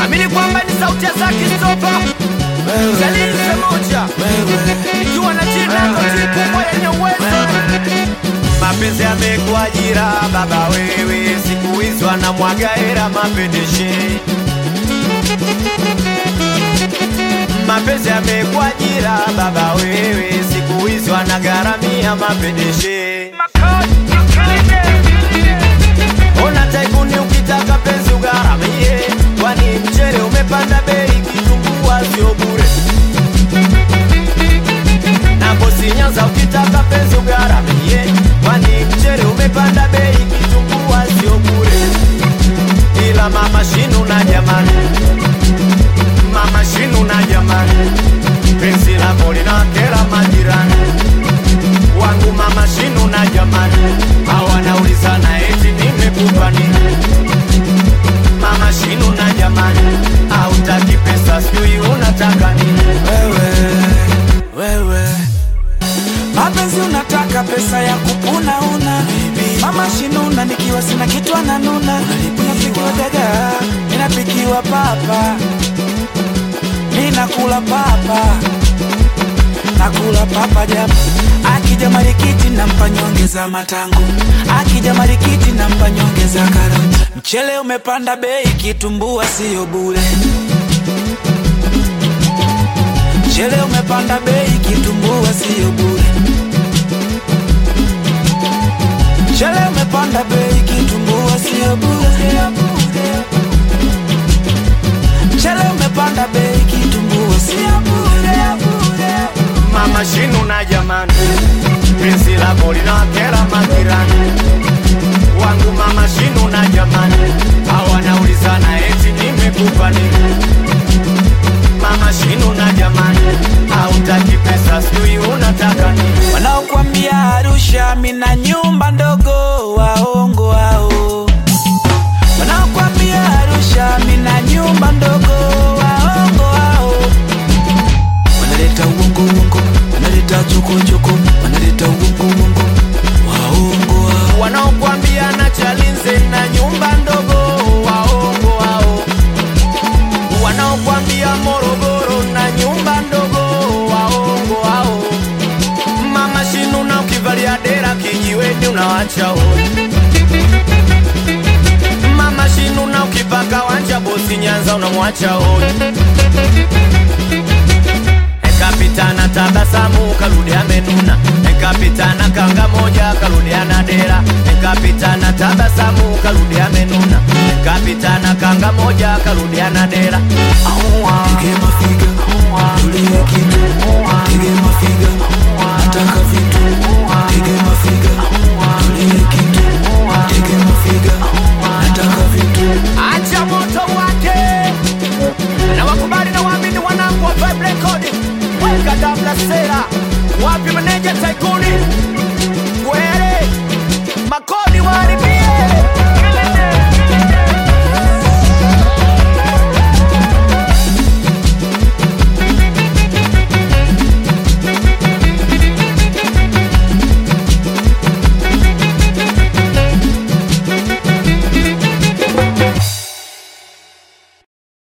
amini kwamba ni sauti ya Zaki Stopa Jalise moja ikiwa na jina koti kubwa yenye uwezo mapenzi yamekuwa ajira baba wewe siku hizi wanamwaga hera mapendeshe mapenzi yamekuwa ajira baba wewe siku hizi wanagharamia mapendeshe ona taikuni ukitaka penzi ugharamie kwani mchele umepanda bei kitumbua sio bure na bosi Nyanza ukitaka penzi ugharamie kwani mchele umepanda bei kitumbua sio bure ila mama shinu na jamani mama shinu na jamani penzi lako linakera majirani wangu mama shinu na jamani hawanaulizana eti nimekupa nini mama shinu na jamani hautaki pesa sijui unataka nini wewe wewe mapenzi unataka pesa ya kupuna una mama shinuna nikiwa sina kitu ananuna unapikiwa dagaa inapikiwa papa ninakula papa nakula papa jama akija marikiti nampa nyongeza matango akija marikiti nampa nyongeza karoti mchele umepanda bei kitumbua siyo bure mchele umepanda bei kitumbua siyo bure mchele umepanda bei kitumbua siyo bure mchele umepanda bei kitumbua siyo bure mama shinu na jamani penzi lako linakera majirani wangu mama shinu na jamani hawanaulizana eti nimekupa nini mama shinu na jamani hautaki pesa sijui unataka nini wanaokwambia Arusha mina nyumba ndogo waongo hao wanaokwambia Arusha mina nyumba ndogo waongo hao wanaleta uongo uongo wanaleta chokochoko wanaleta uongo uongo waongo hao wanaokwambia na chalinze na nyumba ndogo waongo hao wanaokwambia morogoro na nyumba ndogo waongo hao mama shinu na ukivalia dera kijiweni unawacha hoi mama shinu na ukipaka wanja bosi nyanza unamwacha hoi Kapitana tabasamu karudi amenuna, kapitana kanga moja karudi ana dera, kapitana tabasamu karudi amenuna, kapitana kanga moja karudi ana dera. Aua. Tege mafiga, tulie kitu. Tege mafiga, nataka vitu. Tege mafiga, tulie kitu. Tege mafiga, nataka vitu. acha moto wake na wakubali na waamini wanangu wa Vibe Record weka dabla sera wapi meneja taikuni